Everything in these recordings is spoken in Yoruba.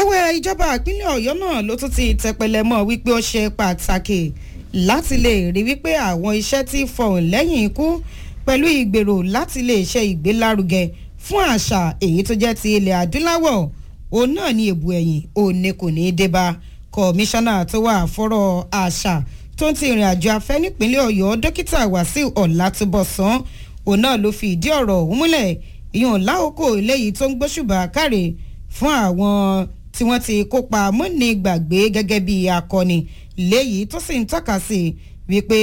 ẹ̀wẹ̀ ìjọba ìpínlẹ̀ ọ̀yọ́ náà ló tún ti tẹpẹlẹ mọ́ wípé ó ṣe pàtàkì láti lè rí wípé àwọn iṣẹ́ tí fọ̀hún lẹ́yìn ikú pẹ̀lú ìgbèrò láti lè ṣe ìgbélárugẹ fún àṣà èyí tó jẹ́ ti ilẹ̀ adúláwọ̀ òun náà ní èbù ẹ̀yìn òun ni kò ní í débá kọmíṣánná tó wà fọ́rọ̀ àṣà tó ń ti ìrìn àjò afẹ́ nípínlẹ̀ ọ̀yọ́ dókítà wàsíù ọ̀làtúbọ̀sán òun náà ló fi ìdí ọ̀rọ̀ ọ̀hún múlẹ̀ ìyọ̀n láòkó eléyìí tó ń gbóṣùbà káre fún àwọn tí wọ́n ti kópa mọ́ni gbàgbé gẹ́gẹ́ bí akọni léyìí tó sì ń tọ́ka sí wípé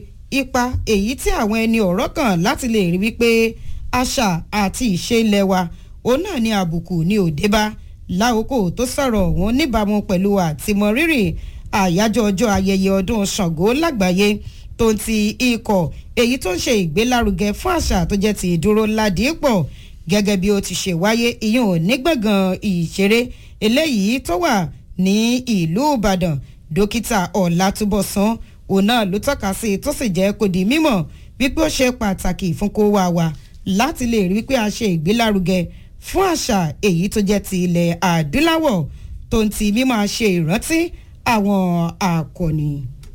ipa èyí tí àwọn ẹni ọ̀rọ̀ kàn láti lè rí wípé àṣà àti ìṣe ilẹ̀ wa òun náà ní àbùkù ní òdebá láòkó tó sọ̀rọ̀ òun níbàámu pẹ̀lú àtìmọ́rírì àyájọ́ ọjọ́ ayẹyẹ ọdún ṣàngó lágbàáyé tó ń ti ikọ̀ èyí tó ń ṣe ìgbélárugẹ fún àṣà tó jẹ́ ti ìdúró ládìípọ̀ gẹ́gẹ́ bí ó ti ṣe wáyé ìyún onígbọ̀ngàn ìṣeré eléyìí tó wà ní ìlú ìbàdàn dókítà ọ̀làtúbọ̀sán òun náà ló tọ́ka sí i tó sì jẹ́ kó di mímọ̀ wípé ó ṣe pàtàkì fún kó wá wa láti lè rí pé a ṣe ìgbélárugẹ fún àṣà èyí tó jẹ́ ti ilẹ̀ adúláwọ̀ tó ń ti mímọ̀ ṣe ìrántí àwọn akọni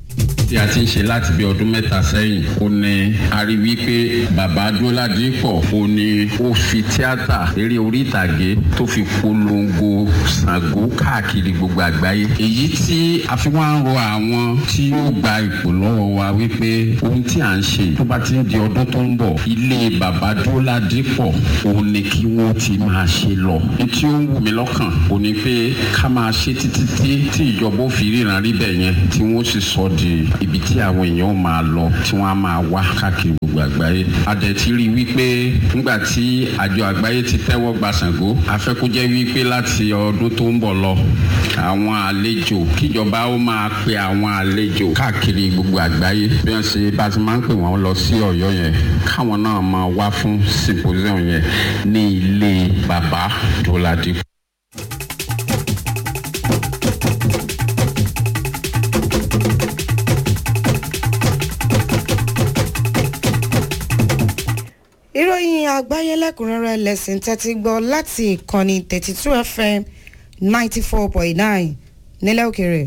tí a ti ń ṣe láti bí ọdún mẹ́ta sẹ́yìn ó ní a rí wípé bàbá Adúládìpọ̀ ó ní ó fi tíátà eré orí ìtàgé tó fi polongo Ṣàngó káàkiri gbogbo àgbáyé èyí tí a fi wá ń rọ àwọn tí ó gba ipò lọ́wọ́ wa wípé ohun tí à ń ṣe tó bá ti ń di ọdún tó ń bọ̀ ilé bàbá Adúládìpọ̀ ó ní kí wọ́n ti máa ṣe lọ tí ó ń wù mí lọ́kàn ó ní pé ká máa ṣe títí tí ìjọba ó fi ríran rí bẹ́ẹ̀ yẹn tí wọ́n sì sọ di ibi tí àwọn èèyàn máa lọ tí wọ́n á máa wá káàkiri gbogbo àgbáyé. a dẹ̀ ti rí i wípé nígbà tí àjọ àgbáyé ti tẹ́wọ́ gba Ṣàngó a fẹ́ kó jẹ́ wípé láti ọdún tó ń bọ̀ lọ àwọn àlejò kíjọba ó máa pe àwọn àlejò káàkiri gbogbo àgbáyé bí wọ́n ṣe bá ti máa ń pè wọ́n lọ sí Ọ̀yọ́ yẹn káwọn náà máa wá fún symposium yẹn ní ilé bàbá Dọ́ládìpọ̀. ìròyìn àgbáyé lẹ́kùnrẹ́rẹ́ lẹ́sìn tẹ́tí gbọ́ láti ìkànnì thirty two fm ninety four point nine nílẹ̀ òkèrè.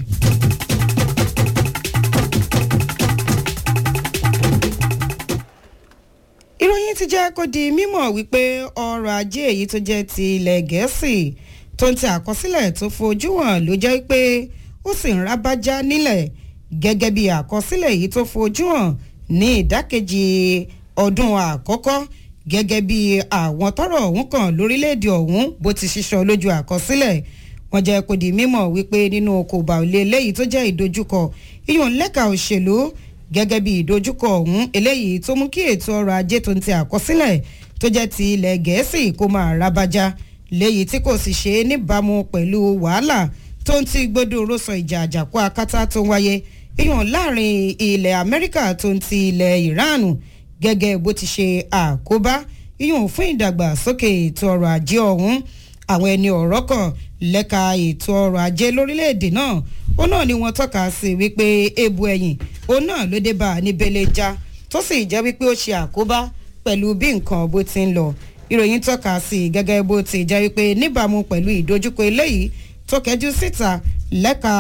ìròyìn ti jẹ́ kó di mímọ̀ wípé ọrọ̀ ajé èyí tó jẹ́ ti ilẹ̀ gẹ̀ẹ́sì tó ń tẹ àkọsílẹ̀ tó fojú hàn ló jẹ́ pé ó sì ń rábájá nílẹ̀ gẹ́gẹ́ bí àkọsílẹ̀ èyí tó fojú hàn ní ìdákejì ọdún àkọ́kọ́ gẹ́gẹ́ bí àwọn tọrọ ọ̀hún kan lórílẹ̀‐èdè ọ̀hún bó ti ṣiṣọ́ lójú àkọsílẹ̀ wọ́n jẹ́ kó di mímọ̀ wípé nínú kòbá òlé eléyìí tó jẹ́ ìdojúkọ iyùn lẹ́ka òṣèlú gẹ́gẹ́ bí ìdojúkọ ọ̀hún eléyìí tó mú kí ètò ọrọ̀ ajé tó ń ti àkọsílẹ̀ tó jẹ́ ti ilẹ̀ gẹ̀ẹ́sì kó máa rábájá léyìí tí kò sì ṣe é níbàámu pẹ̀lú wàhálà tó ń ti gbódò rọ́sọ ìjà àjàkú akátá tó ń wáyé iyùn láàrin ilẹ̀ amẹ́ríkà tó ń ti ilẹ̀ ìránù gẹ́gẹ́ bó ti ṣe àkóbá yíyún fún ìdàgbàsókè ètò ọrọ̀ ajé ọ̀hún àwọn ẹni ọ̀rọ̀ kan lẹ́ka ètò ọrọ̀ ajé lórílẹ̀‐èdè náà ó náà ni wọ́n tọ́ka sí wípé ebu ẹ̀yìn ó náà ló dé bá a ní bẹ́lẹ́já tó sì jẹ́ wípé ó ṣe àkóbá pẹ̀lú bí nǹkan bó ti ń lọ ìròyìn tọ́ka sí gẹ́gẹ́ bó ti jẹ́ wípé níbàámu pẹ̀lú ìdojúkọ eléyìí tó kẹjú síta lẹ́ka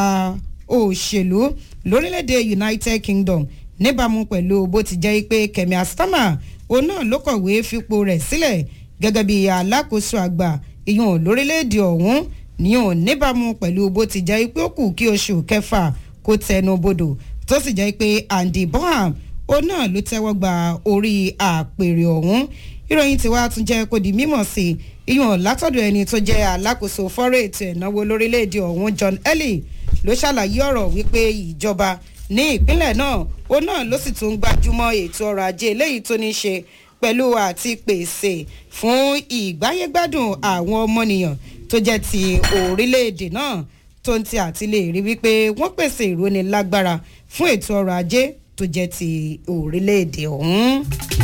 òṣèlú lórílẹ̀‐èdè United Kingdom níbàámu pẹ̀lú bó ti jẹ́ pé Kẹ̀mí Àsítámà òun náà ló kọ̀wé fipò rẹ̀ sílẹ̀ gẹ́gẹ́ bí alákòóso àgbà ìyún lórílẹ̀‐èdè ọ̀hún níyùn níbàámu pẹ̀lú bó ti jẹ́ pé ó kù kí oṣù kẹfà kó tẹnu bodò tó sì jẹ́ pé Andy Bonham òun náà ló tẹ́wọ́ gba orí àpèrè ọ̀hún ìròyìn tí wàá tún jẹ́ kó di mímọ̀ sí ìyún látọ̀dọ̀ ẹni tó jẹ́ alákòóso fọ́rọ̀ ètò ìnáwó lórílẹ̀‐èdè ọ̀hún John Elly ló ṣàlàyé ọ̀rọ̀ wípé ìjọba ní ìpínlẹ̀ náà ó náà ló sì tún gbajúmọ̀ ètò ọrọ̀ ajé eléyìí tó ní í ṣe pẹ̀lú àti pèsè fún ìgbáyégbádùn àwọn ọmọnìyàn tó jẹ́ ti orílẹ̀-èdè náà tó ń ti àti lè rí wípé wọ́n pèsè ìrónilágbára fún ètò ọrọ̀ ajé tó jẹ́ ti orílẹ̀-èdè ọ̀hún.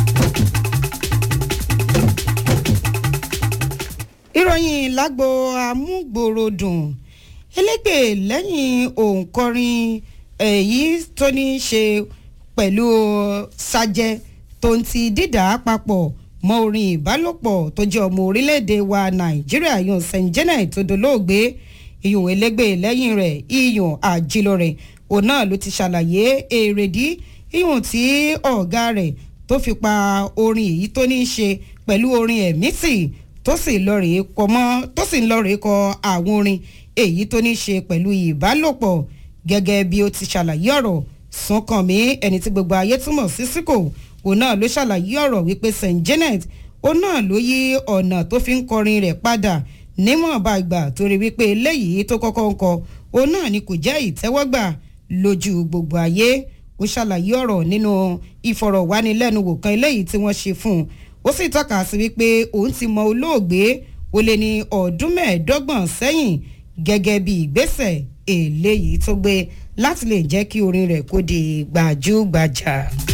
ìròyìn lágbo amúgbòròdùn elégbè lẹ́yìn òǹkọrin èyí tó ní í ṣe pẹ̀lú sajẹ tó ń ti dídà papọ̀ mọ́ orin ìbálòpọ̀ tó jẹ́ ọmọ orílẹ̀-èdè wa nàìjíríà yan st janet tó dolóògbé iyùn elégbè lẹ́yìn rẹ̀ iyùn àjílọ̀rẹ̀ òun náà ló ti ṣàlàyé èrèdí iyùn tí ọ̀gá rẹ̀ tó fi pa orin èyí tó ní í ṣe pẹ̀lú orin ẹ̀mí tì tó sì lọ rèé kọ mọ́ tó sì ń lọ rèé kọ àwọn orin èyí tó ní í ṣe pẹ̀lú ìbálòpọ̀ gẹ́gẹ́ bí ó ti ṣàlàyé ọ̀rọ̀ Súnkànmí ẹni tí gbogbo ayé túmọ̀ sí síkò òun náà ló ṣàlàyé ọ̀rọ̀ wípé St Janet òun náà ló yí ọ̀nà tó fi ń kọrin rẹ̀ padà níwọ̀nba ìgbà torí wípé eléyìí tó kọ́kọ́ ń kọ òun náà ni kò jẹ́ ìtẹ́wọ́gbà lójú gbogbo ayé ó ṣàlàyé ọ̀rọ̀ nínú ìfọ̀rọ̀wánilẹ́nuwò kan eléyìí tí wọ́n ṣe fún un ó sì tọ́ka sí wípé òun ti mọ olóògbé ó lé ní ọdún mẹ́ẹ̀ẹ́dọ́gbọ̀n sẹ́yìn gẹ́gẹ́ bí ìgbésẹ̀ eléyìí tó gbé láti lè jẹ́ kí orin rẹ̀ kó di gbajúgbajà.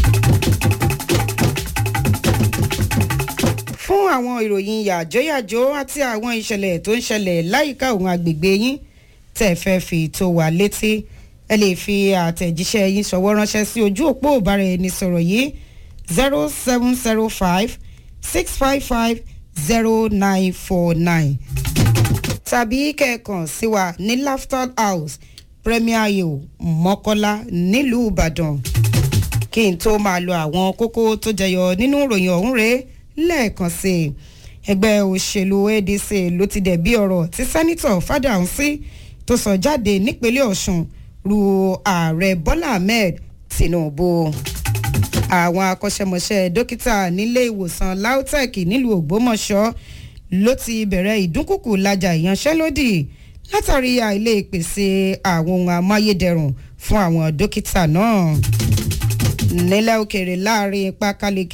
fún àwọn ìròyìn yàjóyàjó àti àwọn ìṣẹ̀lẹ̀ tó ń ṣẹlẹ̀ láyìíká òun agbègbè yín tẹ̀ fẹ́ fi tó wà létí ẹ lè fi àtẹ̀jíṣẹ́ yín ṣọwọ́ ránṣẹ́ sí ojú òpó ìbáraẹnisọ̀rọ̀ yìí zero seven zero five six five five zero nine four nine tàbí kẹ́ẹ̀kan sí wa ní Laughter House Premier Hill Mọ́kọ́lá nílùú Ìbàdàn kí n tó máa lo àwọn kókó tó jẹyọ nínú ìròyìn ọ̀hún rèé lẹ́ẹ̀kan sí i ẹgbẹ́ òṣèlú ADC ló ti dẹ̀ bí ọ̀rọ̀ tí sẹ́nitọ̀ Fádàǹsí tó sọ jáde nípínlẹ̀ Ọ̀ṣun ru ààrẹ Bọ́lá Ahmed Tinubu àwọn akọ́ṣẹ́mọṣẹ́ dókítà nílé ìwòsàn LAUTECH nílùú Ògbómọ̀ṣọ́ ló ti bẹ̀rẹ̀ ìdúnkùkù lajà ìyanṣẹ́lódì látàrí àìlè ìpèsè àwọn ohun amáyédẹrùn fún àwọn dókítà náà nílẹ̀ òkèèrè láàrin pákáleke